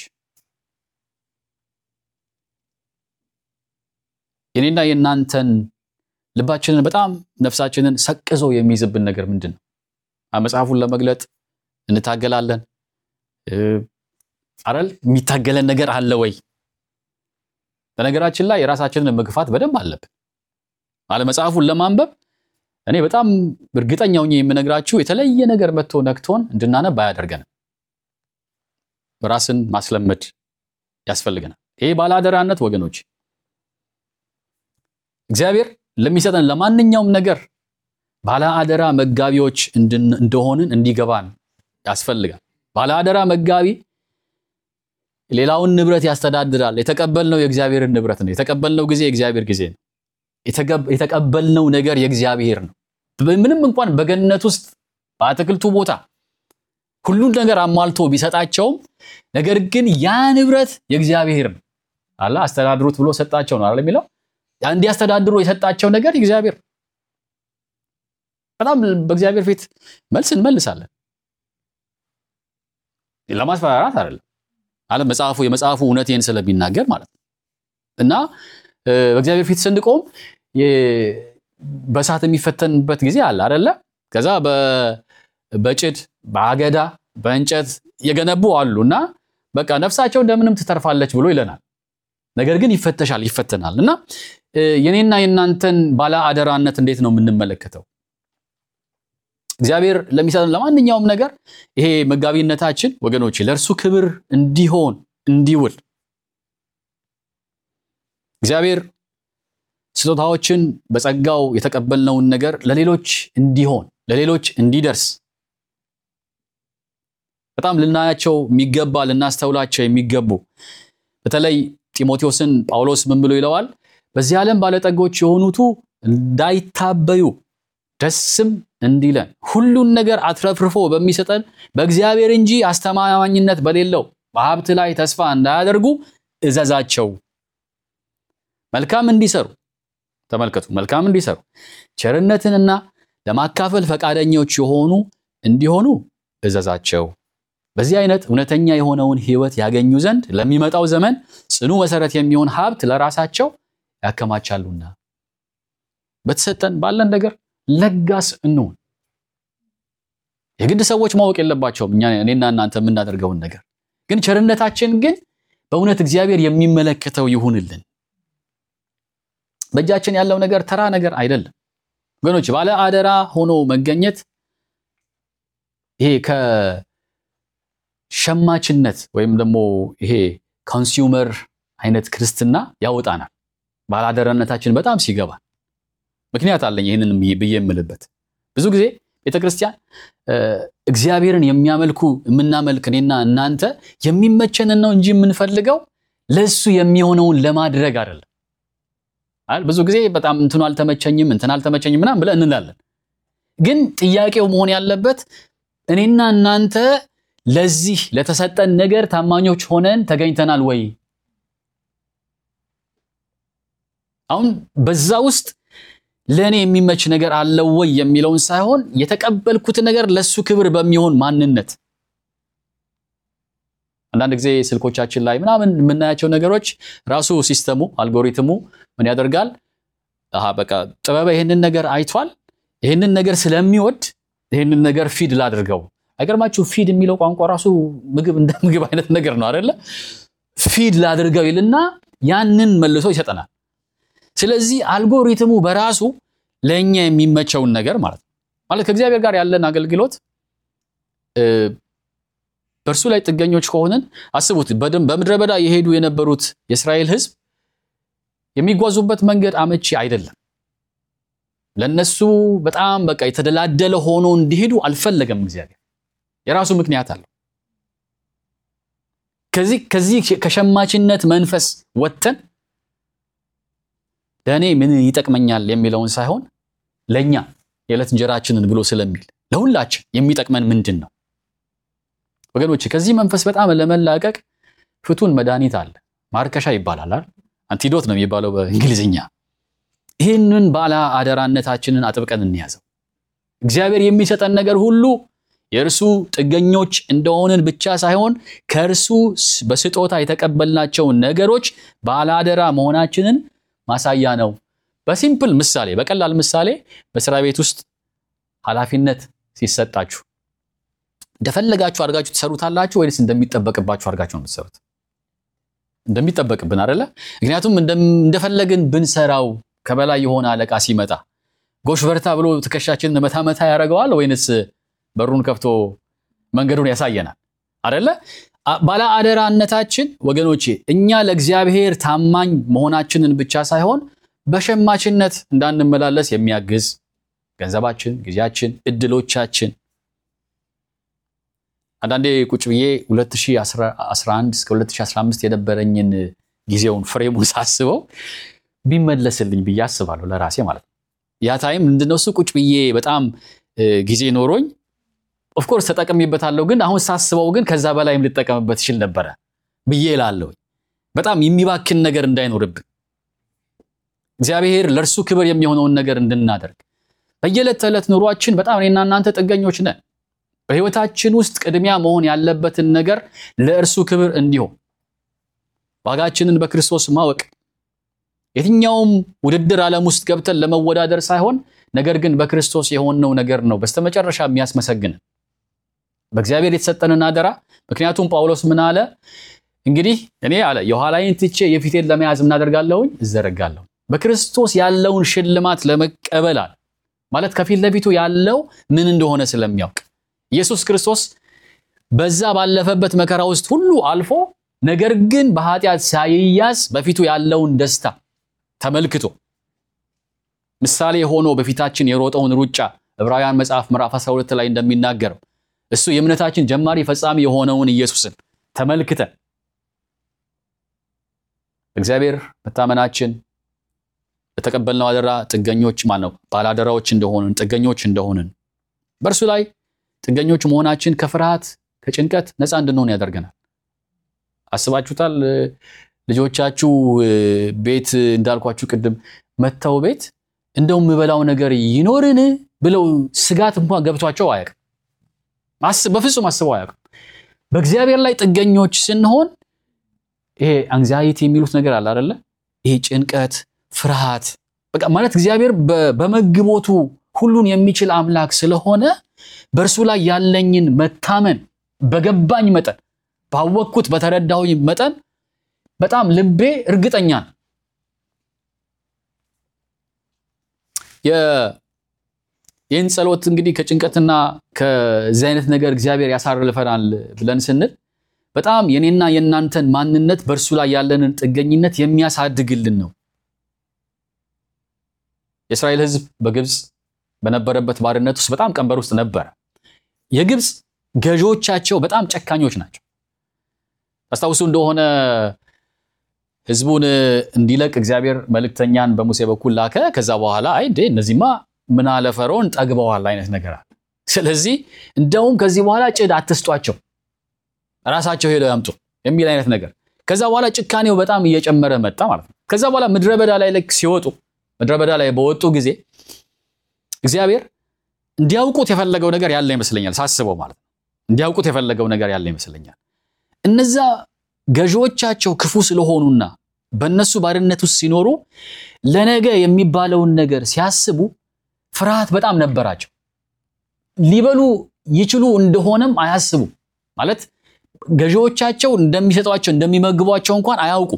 S1: የኔና የእናንተን ልባችንን በጣም ነፍሳችንን ሰቅዞ የሚይዝብን ነገር ምንድን ነው? መጽሐፉን ለመግለጥ እንታገላለን አረል የሚታገለን ነገር አለ ወይ? በነገራችን ላይ የራሳችንን መግፋት በደንብ አለብን። አለ መጽሐፉን ለማንበብ እኔ በጣም እርግጠኛ ሆኜ የምነግራችሁ የተለየ ነገር መጥቶ ነክቶን እንድናነብ አያደርገንም። ራስን ማስለመድ ያስፈልገናል። ይሄ ባለአደራነት ወገኖች እግዚአብሔር ለሚሰጠን ለማንኛውም ነገር ባለአደራ መጋቢዎች እንደሆንን እንዲገባን ያስፈልጋል። ባለአደራ መጋቢ ሌላውን ንብረት ያስተዳድራል። የተቀበልነው የእግዚአብሔርን ንብረት ነው። የተቀበልነው ጊዜ የእግዚአብሔር ጊዜ ነው። የተቀበልነው ነገር የእግዚአብሔር ነው። ምንም እንኳን በገነት ውስጥ በአትክልቱ ቦታ ሁሉን ነገር አሟልቶ ቢሰጣቸውም ነገር ግን ያ ንብረት የእግዚአብሔር ነው አለ። አስተዳድሩት ብሎ ሰጣቸው ነው አይደል የሚለው እንዲያስተዳድሩ የሰጣቸው ነገር እግዚአብሔር በጣም በእግዚአብሔር ፊት መልስ እንመልሳለን። ለማስፈራራት አይደለም አለ መጽሐፉ የመጽሐፉ እውነቴን ስለሚናገር ማለት ነው። እና በእግዚአብሔር ፊት ስንቆም በእሳት የሚፈተንበት ጊዜ አለ አይደለ? ከዛ በጭድ በአገዳ በእንጨት የገነቡ አሉ እና በቃ ነፍሳቸው እንደምንም ትተርፋለች ብሎ ይለናል። ነገር ግን ይፈተሻል፣ ይፈተናል። እና የኔና የእናንተን ባለ አደራነት እንዴት ነው የምንመለከተው? እግዚአብሔር ለሚሰጠን ለማንኛውም ነገር ይሄ መጋቢነታችን ወገኖች ለእርሱ ክብር እንዲሆን እንዲውል እግዚአብሔር ስጦታዎችን በጸጋው የተቀበልነውን ነገር ለሌሎች እንዲሆን ለሌሎች እንዲደርስ በጣም ልናያቸው የሚገባ ልናስተውላቸው የሚገቡ በተለይ ጢሞቴዎስን ጳውሎስ ምን ብሎ ይለዋል? በዚህ ዓለም ባለጠጎች የሆኑቱ እንዳይታበዩ ደስም እንዲለን ሁሉን ነገር አትረፍርፎ በሚሰጠን በእግዚአብሔር እንጂ አስተማማኝነት በሌለው በሀብት ላይ ተስፋ እንዳያደርጉ እዘዛቸው። መልካም እንዲሰሩ ተመልከቱ፣ መልካም እንዲሰሩ ቸርነትንና ለማካፈል ፈቃደኞች የሆኑ እንዲሆኑ እዘዛቸው። በዚህ አይነት እውነተኛ የሆነውን ሕይወት ያገኙ ዘንድ ለሚመጣው ዘመን ጽኑ መሰረት የሚሆን ሀብት ለራሳቸው ያከማቻሉና በተሰጠን ባለን ነገር ለጋስ እንሁን። የግድ ሰዎች ማወቅ የለባቸውም እኛ እኔና እናንተ የምናደርገውን ነገር ግን ቸርነታችን ግን በእውነት እግዚአብሔር የሚመለከተው ይሁንልን። በእጃችን ያለው ነገር ተራ ነገር አይደለም ወገኖች። ባለ አደራ ሆኖ መገኘት ይሄ ከሸማችነት ወይም ደግሞ ይሄ ኮንሱመር አይነት ክርስትና ያወጣናል። ባለአደራነታችን በጣም ሲገባ ምክንያት አለኝ ይህንን ብዬ የምልበት ብዙ ጊዜ ቤተ ክርስቲያን እግዚአብሔርን የሚያመልኩ የምናመልክ እኔና እናንተ የሚመቸንን ነው እንጂ የምንፈልገው ለእሱ የሚሆነውን ለማድረግ አይደለም። ብዙ ጊዜ በጣም እንትኑ አልተመቸኝም እንትን አልተመቸኝም ምናምን ብለን እንላለን። ግን ጥያቄው መሆን ያለበት እኔና እናንተ ለዚህ ለተሰጠን ነገር ታማኞች ሆነን ተገኝተናል ወይ? አሁን በዛ ውስጥ ለእኔ የሚመች ነገር አለው ወይ የሚለውን ሳይሆን የተቀበልኩት ነገር ለሱ ክብር በሚሆን ማንነት አንዳንድ ጊዜ ስልኮቻችን ላይ ምናምን የምናያቸው ነገሮች ራሱ ሲስተሙ አልጎሪትሙ ምን ያደርጋል? አሃ በቃ ጥበበ ይህንን ነገር አይቷል፣ ይህንን ነገር ስለሚወድ ይህንን ነገር ፊድ ላድርገው። አይገርማችሁ? ፊድ የሚለው ቋንቋ ራሱ ምግብ እንደ ምግብ አይነት ነገር ነው አይደለ? ፊድ ላድርገው ይልና ያንን መልሶ ይሰጠናል። ስለዚህ አልጎሪትሙ በራሱ ለእኛ የሚመቸውን ነገር ማለት ነው ማለት ከእግዚአብሔር ጋር ያለን አገልግሎት በእርሱ ላይ ጥገኞች ከሆንን አስቡት። በምድረ በዳ የሄዱ የነበሩት የእስራኤል ሕዝብ የሚጓዙበት መንገድ አመቺ አይደለም። ለነሱ በጣም በቃ የተደላደለ ሆኖ እንዲሄዱ አልፈለገም። እግዚአብሔር የራሱ ምክንያት አለው። ከዚህ ከዚህ ከሸማችነት መንፈስ ወጥተን ለእኔ ምን ይጠቅመኛል የሚለውን ሳይሆን ለእኛ የዕለት እንጀራችንን ብሎ ስለሚል ለሁላችን የሚጠቅመን ምንድን ነው ወገኖች? ከዚህ መንፈስ በጣም ለመላቀቅ ፍቱን መድኃኒት አለ። ማርከሻ ይባላል አይደል? አንቲዶት ነው የሚባለው በእንግሊዝኛ። ይህንን ባለ አደራነታችንን አጥብቀን እንያዘው። እግዚአብሔር የሚሰጠን ነገር ሁሉ የእርሱ ጥገኞች እንደሆንን ብቻ ሳይሆን ከእርሱ በስጦታ የተቀበልናቸውን ነገሮች ባለ አደራ መሆናችንን ማሳያ ነው። በሲምፕል ምሳሌ፣ በቀላል ምሳሌ በስራ ቤት ውስጥ ኃላፊነት ሲሰጣችሁ እንደፈለጋችሁ አድርጋችሁ ትሰሩታላችሁ ወይስ እንደሚጠበቅባችሁ አድርጋችሁ ነው የምትሰሩት? እንደሚጠበቅብን አይደለ? ምክንያቱም እንደፈለግን ብንሰራው ከበላይ የሆነ አለቃ ሲመጣ ጎሽ በርታ ብሎ ትከሻችንን መታ መታ ያደርገዋል ወይንስ በሩን ከፍቶ መንገዱን ያሳየናል? አይደለ? ባለ አደራነታችን ወገኖቼ እኛ ለእግዚአብሔር ታማኝ መሆናችንን ብቻ ሳይሆን በሸማችነት እንዳንመላለስ የሚያግዝ ገንዘባችን፣ ጊዜያችን፣ እድሎቻችን አንዳንዴ ቁጭ ብዬ 2011 እስከ 2015 የነበረኝን ጊዜውን ፍሬሙን ሳስበው ቢመለስልኝ ብዬ አስባለሁ ለራሴ ማለት ነው። ያ ታይም ምንድነው እሱ ቁጭ ብዬ በጣም ጊዜ ኖሮኝ ኦፍኮርስ ተጠቅሜበታለሁ፣ ግን አሁን ሳስበው ግን ከዛ በላይም ልጠቀምበት ይችል ነበረ ብዬ እላለሁ። በጣም የሚባክን ነገር እንዳይኖርብን እግዚአብሔር ለእርሱ ክብር የሚሆነውን ነገር እንድናደርግ በየዕለት ተዕለት ኑሯችን በጣም እኔና እናንተ ጥገኞች ነን። በሕይወታችን ውስጥ ቅድሚያ መሆን ያለበትን ነገር ለእርሱ ክብር እንዲሆን ዋጋችንን በክርስቶስ ማወቅ የትኛውም ውድድር ዓለም ውስጥ ገብተን ለመወዳደር ሳይሆን ነገር ግን በክርስቶስ የሆነው ነገር ነው በስተመጨረሻ የሚያስመሰግንን በእግዚአብሔር የተሰጠንን አደራ። ምክንያቱም ጳውሎስ ምን አለ? እንግዲህ እኔ አለ የኋላዬን ትቼ የፊቴን ለመያዝ እናደርጋለሁኝ እዘረጋለሁ። በክርስቶስ ያለውን ሽልማት ለመቀበል አለ ማለት ከፊት ለፊቱ ያለው ምን እንደሆነ ስለሚያውቅ ኢየሱስ ክርስቶስ በዛ ባለፈበት መከራ ውስጥ ሁሉ አልፎ ነገር ግን በኃጢአት ሳይያዝ በፊቱ ያለውን ደስታ ተመልክቶ ምሳሌ ሆኖ በፊታችን የሮጠውን ሩጫ ዕብራውያን መጽሐፍ ምዕራፍ 12 ላይ እንደሚናገረው እሱ የእምነታችን ጀማሪ ፈጻሚ የሆነውን ኢየሱስን ተመልክተን እግዚአብሔር መታመናችን በተቀበልነው አደራ ጥገኞች ማነው ባላደራዎች እንደሆንን ጥገኞች እንደሆንን በእርሱ ላይ ጥገኞች መሆናችን ከፍርሃት ከጭንቀት ነፃ እንድንሆን ያደርገናል። አስባችሁታል? ልጆቻችሁ ቤት እንዳልኳችሁ ቅድም መጥተው ቤት እንደው የምበላው ነገር ይኖርን ብለው ስጋት እንኳን ገብቷቸው አያውቅም። በፍጹም አስበው አያውቅም። በእግዚአብሔር ላይ ጥገኞች ስንሆን ይሄ አንግዛይቲ የሚሉት ነገር አለ አይደለ? ይሄ ጭንቀት፣ ፍርሃት በቃ ማለት እግዚአብሔር በመግቦቱ ሁሉን የሚችል አምላክ ስለሆነ በእርሱ ላይ ያለኝን መታመን በገባኝ መጠን ባወቅኩት በተረዳሁኝ መጠን በጣም ልቤ እርግጠኛ ነው። ይህን ጸሎት እንግዲህ ከጭንቀትና ከዚህ አይነት ነገር እግዚአብሔር ያሳርፈናል ብለን ስንል በጣም የኔና የእናንተን ማንነት በእርሱ ላይ ያለንን ጥገኝነት የሚያሳድግልን ነው። የእስራኤል ሕዝብ በግብፅ በነበረበት ባርነት ውስጥ በጣም ቀንበር ውስጥ ነበረ። የግብፅ ገዢዎቻቸው በጣም ጨካኞች ናቸው። ታስታውሱ እንደሆነ ሕዝቡን እንዲለቅ እግዚአብሔር መልእክተኛን በሙሴ በኩል ላከ። ከዛ በኋላ አይ እንዴ እነዚህማ ምን አለ ፈርዖን ጠግበዋል አይነት ነገር አለ። ስለዚህ እንደውም ከዚህ በኋላ ጭድ አትስጧቸው፣ ራሳቸው ሄደው ያምጡ የሚል አይነት ነገር። ከዛ በኋላ ጭካኔው በጣም እየጨመረ መጣ ማለት ነው። ከዛ በኋላ ምድረ በዳ ላይ ልክ ሲወጡ ምድረ በዳ ላይ በወጡ ጊዜ እግዚአብሔር እንዲያውቁት የፈለገው ነገር ያለ ይመስለኛል፣ ሳስበው ማለት ነው። እንዲያውቁት የፈለገው ነገር ያለ ይመስለኛል። እነዛ ገዢዎቻቸው ክፉ ስለሆኑና በእነሱ ባርነት ውስጥ ሲኖሩ ለነገ የሚባለውን ነገር ሲያስቡ ፍርሃት በጣም ነበራቸው። ሊበሉ ይችሉ እንደሆነም አያስቡ ማለት ገዢዎቻቸው እንደሚሰጧቸው እንደሚመግቧቸው እንኳን አያውቁ።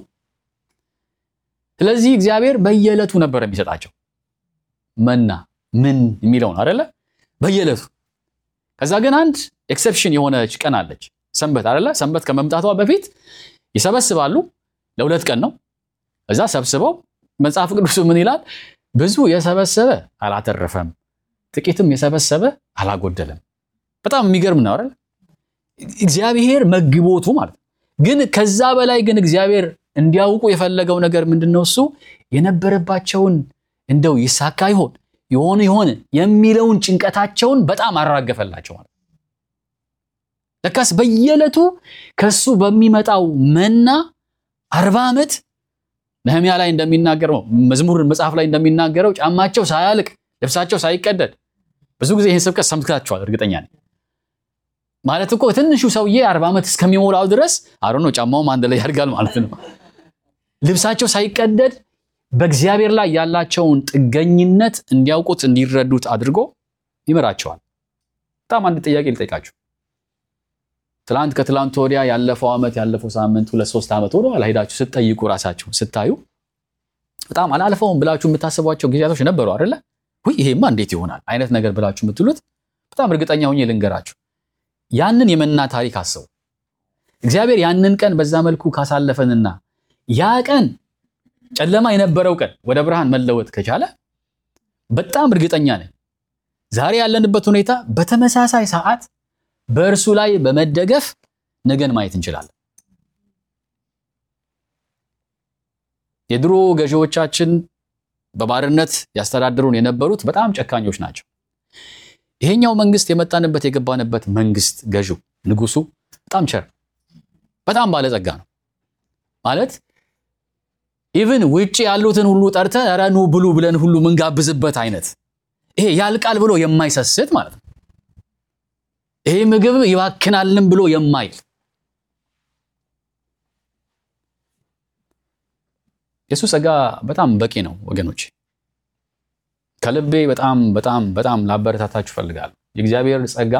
S1: ስለዚህ እግዚአብሔር በየዕለቱ ነበር የሚሰጣቸው መና ምን የሚለውን አይደለ? በየዕለቱ ከዛ ግን አንድ ኤክሰፕሽን የሆነች ቀን አለች፣ ሰንበት አይደለ? ሰንበት ከመምጣቷ በፊት ይሰበስባሉ። ለሁለት ቀን ነው። እዛ ሰብስበው መጽሐፍ ቅዱስ ምን ይላል? ብዙ የሰበሰበ አላተረፈም፣ ጥቂትም የሰበሰበ አላጎደለም። በጣም የሚገርም ነው አይደል? እግዚአብሔር መግቦቱ ማለት ነው። ግን ከዛ በላይ ግን እግዚአብሔር እንዲያውቁ የፈለገው ነገር ምንድን ነው? እሱ የነበረባቸውን እንደው ይሳካ ይሆን የሆነ የሆነ የሚለውን ጭንቀታቸውን በጣም አራገፈላቸው ማለት ነው። ለካስ በየዕለቱ ከሱ በሚመጣው መና አርባ ዓመት ነህሚያ ላይ እንደሚናገረው መዝሙር መጽሐፍ ላይ እንደሚናገረው ጫማቸው ሳያልቅ ልብሳቸው ሳይቀደድ ብዙ ጊዜ ይህን ስብከት ሰምታችኋል እርግጠኛ ነኝ። ማለት እኮ ትንሹ ሰውዬ አርባ ዓመት እስከሚሞላው ድረስ አሮ ነው ጫማውም አንድ ላይ ያድጋል ማለት ነው። ልብሳቸው ሳይቀደድ በእግዚአብሔር ላይ ያላቸውን ጥገኝነት እንዲያውቁት እንዲረዱት አድርጎ ይመራቸዋል። በጣም አንድ ጥያቄ ልጠይቃችሁ። ትላንት ከትላንት ወዲያ ያለፈው ዓመት ያለፈው ሳምንት ሁለት ሶስት ዓመት ወደ ኋላ ሄዳችሁ ስትጠይቁ ራሳችሁ ስታዩ በጣም አላልፈውም ብላችሁ የምታስቧቸው ጊዜያቶች ነበሩ አይደለ? ውይ ይሄማ እንዴት ይሆናል አይነት ነገር ብላችሁ የምትሉት በጣም እርግጠኛ ሆኜ ልንገራችሁ፣ ያንን የመና ታሪክ አስቡ። እግዚአብሔር ያንን ቀን በዛ መልኩ ካሳለፈንና ያ ቀን ጨለማ የነበረው ቀን ወደ ብርሃን መለወጥ ከቻለ በጣም እርግጠኛ ነኝ ዛሬ ያለንበት ሁኔታ በተመሳሳይ ሰዓት በእርሱ ላይ በመደገፍ ነገን ማየት እንችላለን። የድሮ ገዢዎቻችን በባርነት ያስተዳድሩን የነበሩት በጣም ጨካኞች ናቸው። ይሄኛው መንግስት የመጣንበት የገባንበት መንግስት ገዢው ንጉሱ በጣም ቸር፣ በጣም ባለጸጋ ነው ማለት ኢቭን ውጭ ያሉትን ሁሉ ጠርተን ኧረ ኑ ብሉ ብለን ሁሉ ምንጋብዝበት አይነት ይሄ ያልቃል ብሎ የማይሰስት ማለት ነው። ይሄ ምግብ ይባክናልም ብሎ የማይል የሱ ጸጋ በጣም በቂ ነው ወገኖች። ከልቤ በጣም በጣም በጣም ላበረታታችሁ እፈልጋለሁ። የእግዚአብሔር ጸጋ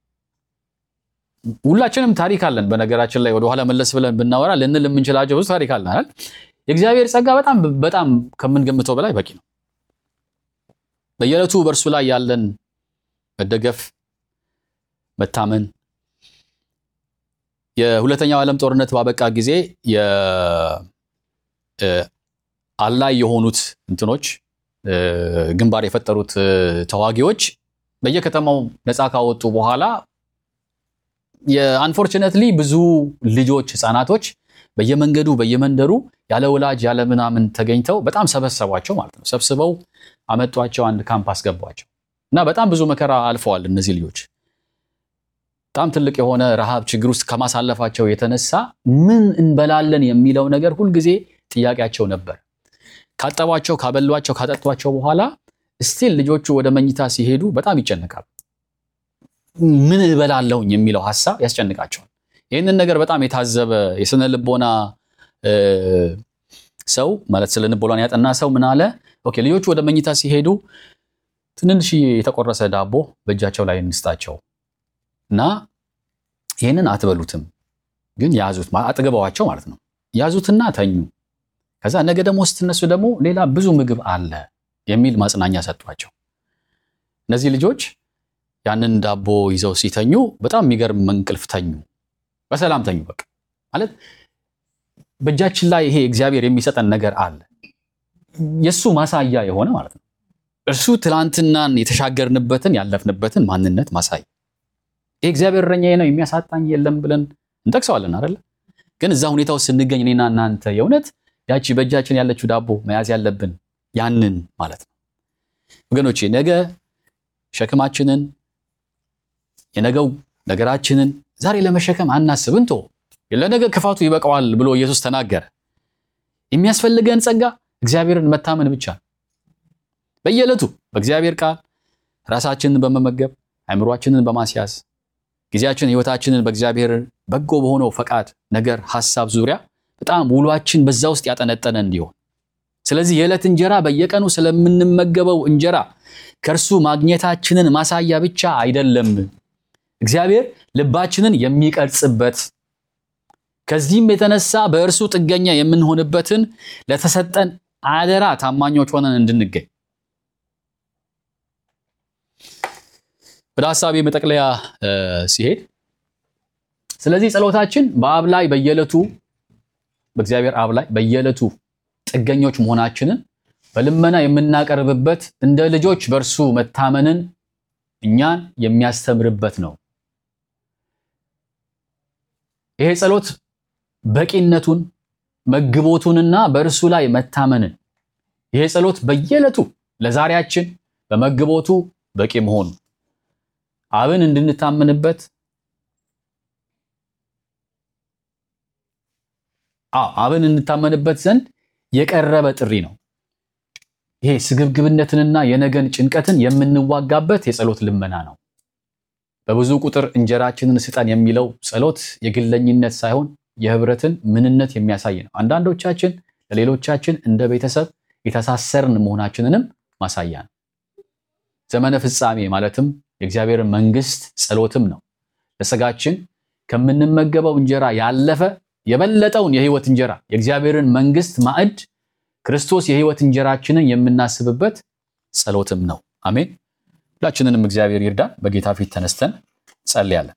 S1: ሁላችንም ታሪክ አለን። በነገራችን ላይ ወደኋላ መለስ ብለን ብናወራ ልንል የምንችላቸው ብዙ ታሪክ አለን አይደል? የእግዚአብሔር ጸጋ በጣም በጣም ከምንገምተው በላይ በቂ ነው። በየዕለቱ በእርሱ ላይ ያለን መደገፍ፣ መታመን የሁለተኛው ዓለም ጦርነት ባበቃ ጊዜ አላይ የሆኑት እንትኖች ግንባር የፈጠሩት ተዋጊዎች በየከተማው ነፃ ካወጡ በኋላ የአንፎርችነትሊ ብዙ ልጆች ህፃናቶች በየመንገዱ በየመንደሩ ያለ ወላጅ ያለ ምናምን ተገኝተው በጣም ሰበሰቧቸው ማለት ነው። ሰብስበው አመጧቸው፣ አንድ ካምፕ አስገቧቸው እና በጣም ብዙ መከራ አልፈዋል እነዚህ ልጆች። በጣም ትልቅ የሆነ ረሃብ ችግር ውስጥ ከማሳለፋቸው የተነሳ ምን እንበላለን የሚለው ነገር ሁልጊዜ ጥያቄያቸው ነበር። ካጠቧቸው፣ ካበሏቸው፣ ካጠጧቸው በኋላ ስቲል ልጆቹ ወደ መኝታ ሲሄዱ በጣም ይጨነቃሉ። ምን እበላለሁኝ የሚለው ሀሳብ ያስጨንቃቸዋል። ይህንን ነገር በጣም የታዘበ የስነ ልቦና ሰው ማለት ስለ ልቦና ያጠና ሰው ምን አለ? ኦኬ ልጆቹ ወደ መኝታ ሲሄዱ ትንንሽ የተቆረሰ ዳቦ በእጃቸው ላይ እንስጣቸው እና ይህንን አትበሉትም፣ ግን ያዙት፣ አጥግበዋቸው ማለት ነው። ያዙትና ተኙ። ከዛ ነገ ደግሞ ስትነሱ ደግሞ ሌላ ብዙ ምግብ አለ የሚል ማጽናኛ ሰጧቸው። እነዚህ ልጆች ያንን ዳቦ ይዘው ሲተኙ በጣም የሚገርም እንቅልፍ ተኙ። በሰላም ተኙ። በቃ ማለት በእጃችን ላይ ይሄ እግዚአብሔር የሚሰጠን ነገር አለ፣ የእሱ ማሳያ የሆነ ማለት ነው። እርሱ ትላንትናን የተሻገርንበትን ያለፍንበትን ማንነት ማሳያ። ይሄ እግዚአብሔር እረኛዬ ነው የሚያሳጣኝ የለም ብለን እንጠቅሰዋለን አይደለ? ግን እዛ ሁኔታ ውስጥ ስንገኝ እኔና እናንተ የእውነት ያቺ በእጃችን ያለችው ዳቦ መያዝ ያለብን ያንን ማለት ነው ወገኖቼ። ነገ ሸክማችንን የነገው ነገራችንን ዛሬ ለመሸከም አናስብ። እንቶ ለነገ ክፋቱ ይበቃዋል ብሎ ኢየሱስ ተናገረ። የሚያስፈልገን ጸጋ እግዚአብሔርን መታመን ብቻ ነው። በየዕለቱ በእግዚአብሔር ቃል ራሳችንን በመመገብ አእምሯችንን በማስያዝ ጊዜያችን ሕይወታችንን በእግዚአብሔር በጎ በሆነው ፈቃድ ነገር ሐሳብ ዙሪያ በጣም ውሏችን በዛ ውስጥ ያጠነጠነ እንዲሆን ስለዚህ የዕለት እንጀራ በየቀኑ ስለምንመገበው እንጀራ ከእርሱ ማግኘታችንን ማሳያ ብቻ አይደለም እግዚአብሔር ልባችንን የሚቀርጽበት ከዚህም የተነሳ በእርሱ ጥገኛ የምንሆንበትን ለተሰጠን አደራ ታማኞች ሆነን እንድንገኝ ወደ ሀሳቤ መጠቅለያ ሲሄድ ስለዚህ ጸሎታችን በአብ ላይ በየዕለቱ በእግዚአብሔር አብ ላይ በየዕለቱ ጥገኞች መሆናችንን በልመና የምናቀርብበት እንደ ልጆች በእርሱ መታመንን እኛን የሚያስተምርበት ነው። ይሄ ጸሎት በቂነቱን መግቦቱንና በእርሱ ላይ መታመንን ይሄ ጸሎት በየዕለቱ ለዛሬያችን በመግቦቱ በቂ መሆኑ አብን እንድንታመንበት አዎ አብን እንታመንበት ዘንድ የቀረበ ጥሪ ነው። ይሄ ስግብግብነትንና የነገን ጭንቀትን የምንዋጋበት የጸሎት ልመና ነው። በብዙ ቁጥር እንጀራችንን ስጠን የሚለው ጸሎት የግለኝነት ሳይሆን የህብረትን ምንነት የሚያሳይ ነው። አንዳንዶቻችን ለሌሎቻችን እንደ ቤተሰብ የተሳሰርን መሆናችንንም ማሳያ ነው። ዘመነ ፍጻሜ ማለትም የእግዚአብሔር መንግስት ጸሎትም ነው። ለስጋችን ከምንመገበው እንጀራ ያለፈ የበለጠውን የህይወት እንጀራ የእግዚአብሔርን መንግስት ማዕድ ክርስቶስ የህይወት እንጀራችንን የምናስብበት ጸሎትም ነው። አሜን። ሁላችንንም እግዚአብሔር ይርዳን። በጌታ ፊት ተነስተን ጸልያለን።